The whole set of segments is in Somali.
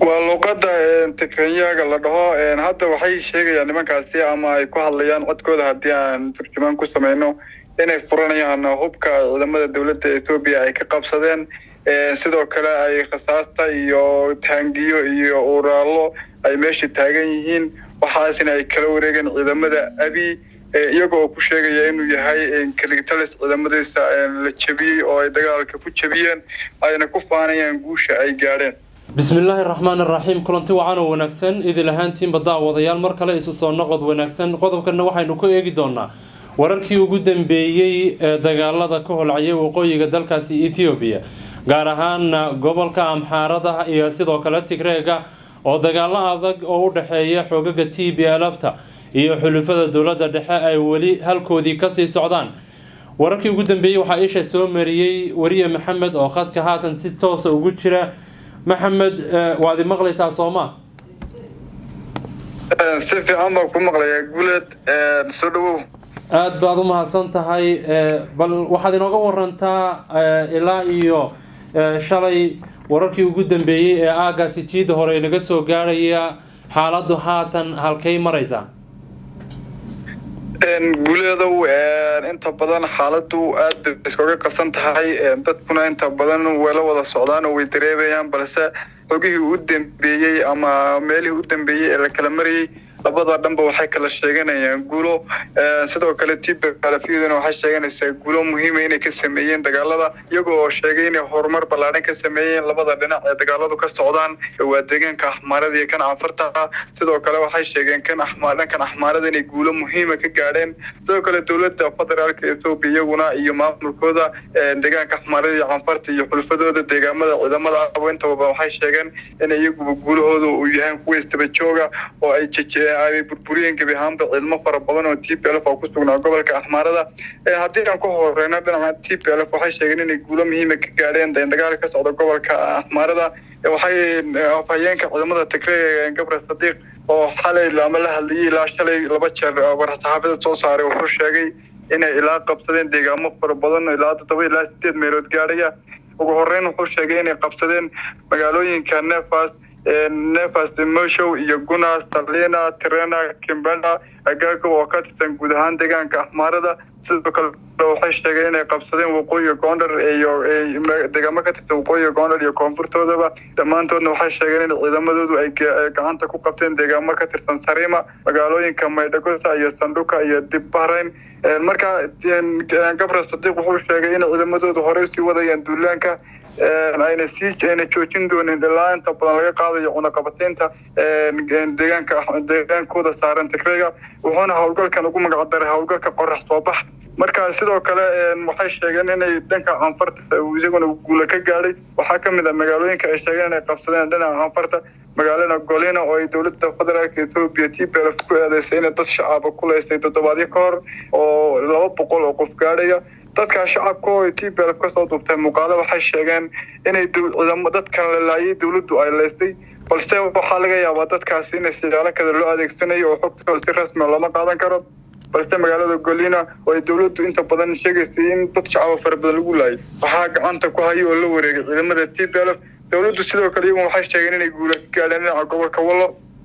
waa luuqada tikrenyaga la dhaho hadda waxay sheegayaan nimankaasi ama ay ku hadlayaan codkooda haddii aan turjumaan ku sameyno inay furanayaan hubka ciidamada dowladda ethoobiya ay ka qabsadeen sidoo kale ay rasaasta iyo taangiyo iyo uraallo ay meesha taagan yihiin waxaasina ay kala wareegeen ciidamada abi iyaga oo ku sheegaya inuu yahay kaligtalis ciidamadiisa la jebiyey oo ay dagaalka ku jebiyeen ayna ku faanayaan guusha ay gaadheen bismillaahi raxmaan iraxiim kulanti wacan oo wanaagsan idil ahaantiinba daawadayaal mar kale isu soo noqod wanaagsan qodobkana waxaynu ku eegi doonaa wararkii ugu dambeeyey ee dagaalada ka holcayay waqooyiga dalkaasi ethoobiya gaar ahaana gobolka amxaarada iyo sidoo kale tigreega oo dagaalo adag oo u dhexeeya xoogaga t b lfta iyo xulufada dowladda dhexe ay weli halkoodii kasii socdaan wararkii ugu dambeeyey waxaa isha soo mariyey wariye maxamed oo khadka haatan si toosa ugu jira maxamed waad i maqlaysaa sooma si fiican baan ku maqlayaa guuleed soo dhawow aada baad u mahadsan tahay bal waxaad inooga warantaa ilaa iyo shalay wararkii ugu dambeeyey ee aagaasi jiida hore naga soo gaarhaya xaaladdu haatan halkay maraysaa guuleedow inta badan xaaladu aad bay iskaga qasan tahay dadkuna inta badan wayla wada socdaan oo way dareemayaan balse xogihii u dambeeyey ama meelihii u dambeeyey ee la kala marayay labada dhanba waxay kala sheeganayaan guulo sidoo kale tbalafiyaduna waxay sheeganaysaa guulo muhiima inay ka sameeyeen dagaalada iyago oo sheegay inay horumar ballaadhan ka sameeyeen labada dhinac ee dagaaladu ka socdaan waa deegaanka axmaarada iyo kan canfarta sidoo kale waxay sheegeen kan axmaar dhankan axmaarada inay guulo muhiima ka gaadheen sidoo kale dowladda federaalka ethoobiya iyaguna iyo maamulkooda deegaanka axmaarada iyo canfarta iyo xulfadooda deegaamada ciidamada aba intaba waxay sheegeen in iyaguba guulahooda uu yahay kuwa istaba jooga oo ay jeje ay burburiyeen gebi ahaanba ciidamo fara badan oo t p lf oo ku sugnaa gobolka axmaarada haddii aan ku horeyno dhinaca t p lf waxay sheegeen inay guulo muhiima ka gaadheen dagaal ka socda gobolka axmaarada waxay afhayeenka ciidamada tigreega gabre sadiiq oo xalay ama la hadlayay ilaa shalay laba jeer war-saxaafada soo saaray wuxuu sheegay inay ilaa qabsadeen deegaamo fara badan ilaa toddoba ilaa sideed meelood gaadhaya ugu horeyn wuxuu sheegay inay qabsadeen magaalooyinka nefas nefas moshow iyo guna salina trena kimbenda agago oo ka tirsan guud ahaan deegaanka axmaarada sidoo kale waxay sheegeen inay qabsadeen waqooyiga goondar iyo deegaamo ka tirsan waqooyiga goondar iyo koonfurtoodaba dhammaantoodna waxay sheegeen in ciidamadoodu ay gacanta ku qabteen deegaamo ka tirsan sarima magaalooyinka maydhagosa iyo sanduka iyo dib bahrayn marka gabre sadiiq wuxuu sheegay in ciidamadoodu horey sii wadayaan duulaanka ayna sii ayna joojin doonin ilaa inta badan laga qaadayo cunaqabateynta deegaanka deegaankooda saaran tigreega wuxuuna howlgalkan ugu magacdaray howlgalka qorax soo bax marka sidoo kale waxay sheegeen inay dhanka canfarta isaguna guula ka gaadhay waxaa ka mid a magaalooyinka ay sheegeen inay qabsadeen dhinaca canfarta magaalada golina oo ay dowladda federaalka ethoobiya t p lf ku eedeysay inay dad shacaba ku leystay toddobaadyo ka hor oo laba boqol oo qof gaadhaya dadkaa shacabka oo t p lf kasoo duubtay muuqaalo waxay sheegeen inay dadkan la laayay dowladdu ay leystay balse waxaa laga yaabaa dadkaasi in siyaalo kada loo adeegsanayo oo xogtooda si rasmia looma qaadan karo balse magaalada golina oo ay dowladdu inta badan sheegaysay in dad shacaba fara badan lagu laayay waxaa gacanta ku haya oo la wareegay ciidamada t p lf dowladdu sidoo kale iyaguna waxay sheegeen inay guula ka gaadheen dhinaca gobolka wallo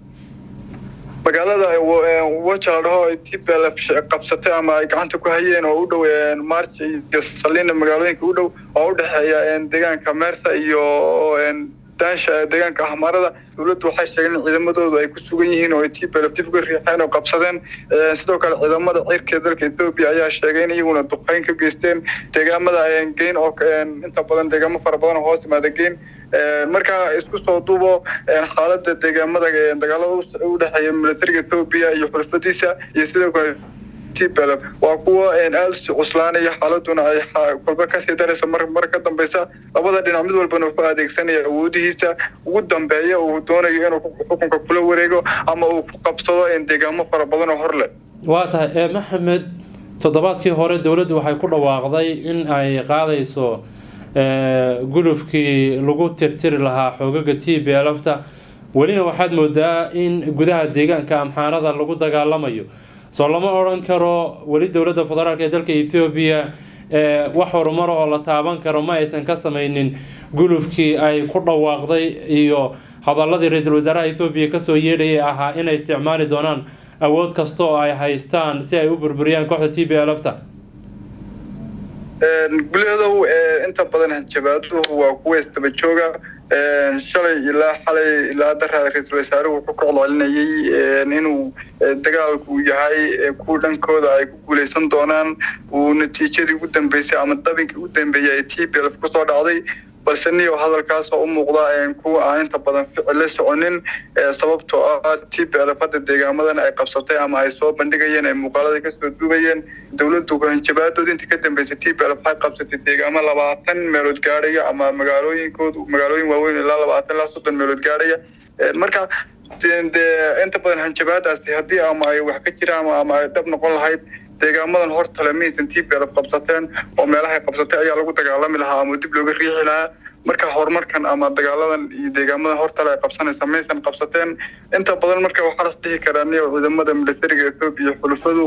magaalada waja la dhaho ay t p lf qabsatay ama ay gacanta ku hayeen oo u dhow march iyo salina magaalooyinka u dhow oo u dhexeeya deegaanka meersa iyo daansha deegaanka axmaarada dowladdu waxay sheegeen in ciidamadoodu ay ku sugan yihiin oo ay t p lf dib uga riixeen oo qabsadeen sidoo kale ciidamada cirka dalka ethoobiya ayaa sheegay in iyaguna duqeyn ka geysteen deegaamada geyn oo inta badan deegaamo fara badan oo hoos yimaada geyn marka isku soo duubo xaalada deegaamada dagaalada u dhexeeya militariga ethoobiya iyo xulfadiisa iyo sidoo kale t p lf waa kuwa aada usi cuslaanaya xaaladuna ay kolba kasii daraysa mar mar ka dambeysa labada dhinac mid walbana wuxuu adeegsanaya awoodihiisa ugu dambeeya uu doonayo inuu xukunka kula wareego ama uu ku qabsado deegaamo fara badan oo hor leh waa tahay maxamed toddobaadkii hore dowladdu waxay ku dhawaaqday in ay qaadayso gulufkii lagu tirtiri lahaa xoogaga t b lfta welina waxaad moodaa in gudaha deegaanka amxaarada lagu dagaalamayo soo lama odhan karo weli dowladda federaalk ee dalka ethoobiya wax horumar oo la taaban karo ma aysan ka sameynin gulufkii ay ku dhawaaqday iyo hadaladii ra-iisul wasaaraha ethoobiya kasoo yeedhayay ahaa inay isticmaali doonaan awood kasta oo ay haystaan si ay u burburiyaan kooxda t b lfta guleedow inta badan hanjabaaduhu waa kuwa isdaba jooga shalay ilaa xalay ilaa daraa ra-iisul wasaaruhu wuxuu ka celcelinayay inuu dagaalku yahay kuwa dhankooda ay ku guuleysan doonaan uu natiijadii ugu dambeysay ama dabinkii ugu dambeeyay ay t b lf kusoo dhacday balse niyo hadalkaas oo u muuqda kuwa aan inta badan ficil la soconin sababtoo ah t b lf hadda deegaamadan ay qabsatay ama ay soo bandhigayeen ay muuqaalada kasoo duubayeen dowladdu hanjabaadood intii ka dambeysay t b lf waxay qabsatay deegaamo labaatan meelood gaadhaya ama magaalooyinkoodu magaalooyin waaweyn ilaa labaatan ilaa soddon meelood gaadhaya marka dee inta badan hanjabaadaasi haddii ama ay wax ka jiraan ama ay dhab noqon lahayd deegaamadan hortale maysan t b lf qabsateen oo meelahay qabsatay ayaa lagu dagaalami lahaa ama dib looga riixi lahaa marka horumarkan ama dagaaladan iyo deegaamadan hortale ay qabsanaysa maysan qabsateen inta badan marka waxaa las dhihi karaa niyo ciidamada militariga ethoobiya xulufadu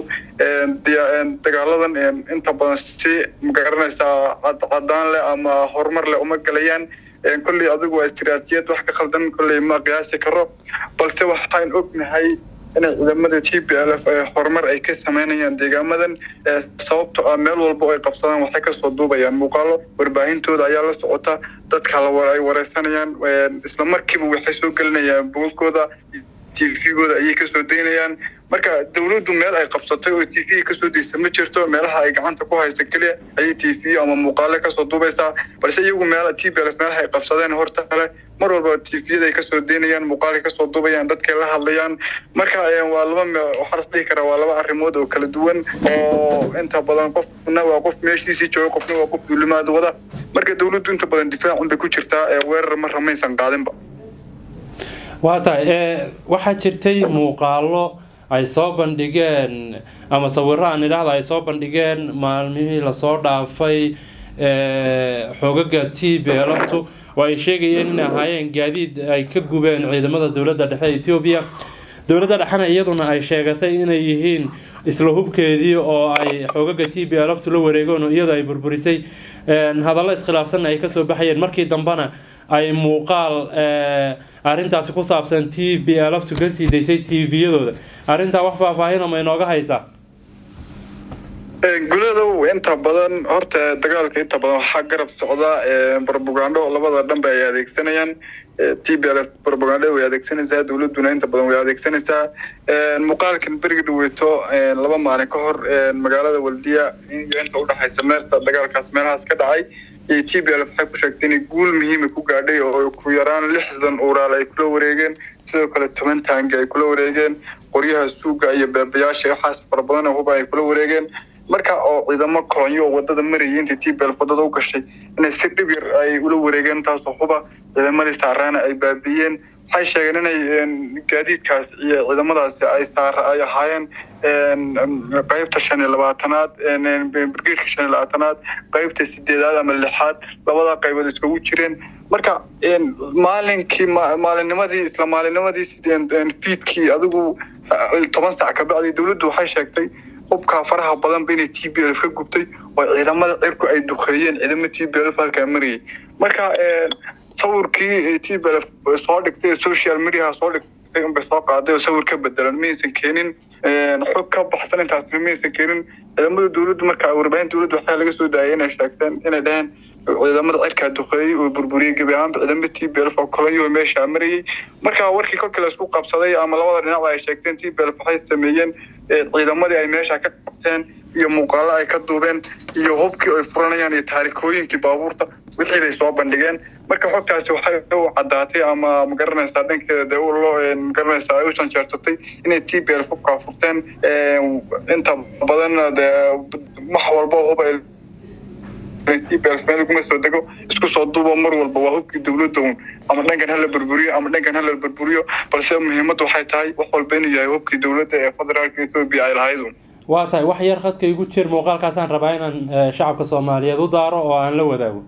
dagaaladan inta badan si magaranaysaa cadcadaan leh ama horumar leh uma galayaan kolley adigu waa istiraatijiyad wax ka khaldan kolley ma qiyaasi karo balse waxaan ognahay inay ciidamada t b l f horumar ay ka sameynayaan deegaamadan sababto ah meel walba ay qabsadaan waxay kasoo duubayaan muuqaalo warbaahintooda ayaa la socota dadka ay wareysanayaan isla markiiba waxay soo gelinayaan bogagooda t v-gooda ayay kasoo daynayaan marka dowladdu meel ay qabsatay oo t v kasoo daysa ma jirto meelaha ay gacanta ku haysa keliya ayay t v ama muuqaale kasoo duubaysaa balse iyagu meel t b l meelaha ay qabsadeen horta kale mar walba t v-yada ay kasoo daynayaan muuqaalay kasoo duubayaan dadkay la hadlayaan marka waa laba waxaa las dhihi karaa waa laba arrimood oo kala duwan oo inta badan qofna waa qof meeshiisii jooga qofna waa qof duulimaad wada marka dowladdu inta badan difaacun bay ku jirtaa weerar marra maysan qaadinba waa tahay waxaa jirtay muuqaalo ay soo bandhigeen ama sawiro aan idhaahda ay soo bandhigeen maalmihii lasoo dhaafay xoogaga t b lftu oo ay sheegayeen in ahaayeen gaadiid ay ka gubeen ciidamada dowladda dhexe ee ethoobiya dowladda dhexena iyaduna ay sheegatay inay yihiin isla hubkeedii oo ay xoogaga t b lftu la wareegeen oo iyadu ay burburisay hadallo iskhilaafsanna ay kasoo baxayeen markii dambena ay muuqaal arrintaasi ku saabsan t b lftu ka sii daysay t v-yadooda arrintaa wax faahfaahina ma inooga haysaa guladow inta badan horta dagaalka inta badan waxaa garab socda brobagando labada dhanba ay adeegsanayaan t b l f brobagando way adeegsanaysaa dowladuna inta badan way adeegsanaysaa muuqaalkan berigi dhaweeto laba maalin ka hor magaalada waldiya inta udhexaysa meerta dagaalkaas meelahaas ka dhacay iyo t b l waxay ku sheegtay inay guul muhiima ku gaadhay oo ku yaraan lixdan uuraal ay kula wareegeen sidoo kale toban taangi ay kula wareegeen qoryaha suuga iyo beebayaasha waxaas fara badan huba ay kula wareegeen marka oo ciidamo kolonyo oo wadada marayay intii t b l wadada u gashay inay si dhib yar ay ula wareegeen taasoo huba ciidamadii saaraana ay baabiiyeen waxay sheegeen inay gaadiidkaas iyo ciidamadaasi ay saar ay ahaayeen qaybta shan iyo labaatanaad brigedka shan iyo labaatanaad qaybta sideedaad ama lixaad labada qaybood iskugu jireen marka maalinkii maalinnimadii isla maalinnimadii fiidkii adigu toban sac kabacdi dowladdu waxay sheegtay hubkaa faraha badanba inay t b l ka gubtay oo ciidamada cirku ay duqeeyeen ciidamo t b l halkaa marayay marka sawirkii t b l soo dhigtay social mediaha soo dhigtay unbay soo qaaday oo sawir ka bedelan maysan keenin xog ka baxsan intaasna maysan keenin ciidamada dowladdu marka warbaahin dowladdu waxaa laga soo daayay inay sheegteen inay dhaheen ciidamada cirkaa duqeeyey oo burburiyey gebi ahaanba ciidamada t b l oo kolonyo meeshaa marayay marka warkii kolkii laisku qabsaday ama labada dhinac ay sheegteen t b l waxay sameeyeen ciidamadii ay meesha ka qabteen iyo muuqaalo ay ka duubeen iyo hubkii ay furanayaan iyo taarikooyinkii baabuurta wixii bay soo bandhigeen marka xogtaasi waxay u caddaatay ama magaranaysaa dhankeeda dee loo magaranaysaa ay u janjeersatay inay t b l hubkaa furteen inta badanna dee wax walba hub ay t b l meel kuma soo dego isku soo duubo mar walba waa hubkii dowladda un ama dhankan hala burburiyo ama dhankan hala burburiyo balse muhiimaddu waxay tahay wax walba inuu yahay hubkii dowladda ee federaalka etoobiya ay lahayd un waa tahay wax yar khadka igu jir muuqaalkaasaan rabaa inaan shacabka soomaaliyeed u daaro oo aan la wadaago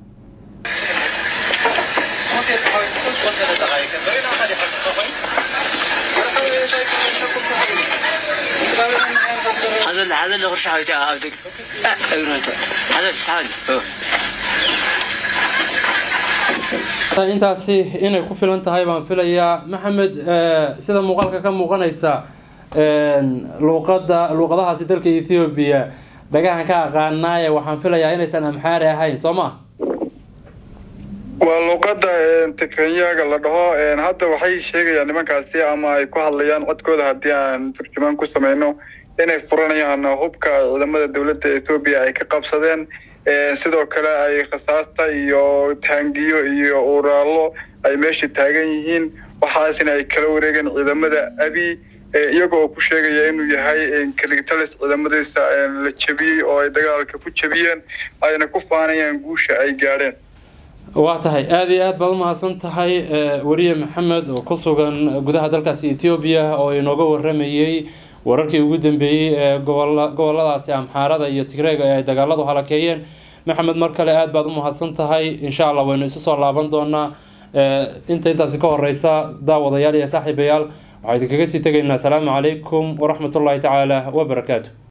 هذا هذا اللي غرش حاجة عبدك هذا بس هذا intaasi inay ku filan tahay baan filayaa maxamed sida muuqaalka ka muuqanaysa luuqada luuqadahaasi dalka ethoobiya dhagahan ka aqaanaaye waxaan filayaa inaysan amxaari ahayn soo ma waa luuqada tikrenyaga la dhaho hadda waxay sheegayaan nimankaasi ama ay ku hadlayaan codkooda haddii aan turjumaan ku sameyno inay furanayaan hubka ciidamada dowladda ethoobiya ay ka qabsadeen sidoo kale ay rasaasta iyo taangiyo iyo uraallo ay meesha taagan yihiin waxaasina ay kala wareegeen ciidamada abi iyaga oo ku sheegaya inuu yahay kaligtalis ciidamadiisa la jebiyey oo ay dagaalka ku jebiyeen ayna ku faanayaan guusha ay gaadheen waa tahay aada iyo aad baad umahadsan tahay weriye maxamed oo ku sugan gudaha dalkaasi ethoobiya oo inooga waramayey wararkii ugu dambeeyey ee goboladaasi amxaarada iyo tigreega ee ay dagaaladu halakeeyeen maxamed mar kale aada baad umahadsan tahay insha allah waynu isu soo laaban doonaa inta intaasi ka horeysa daawadayaal iyo saaxiibayaal waxaa idinkaga sii tegaynaa asalaamu calaykum waraxmatullaahi tacaala wabarakaatu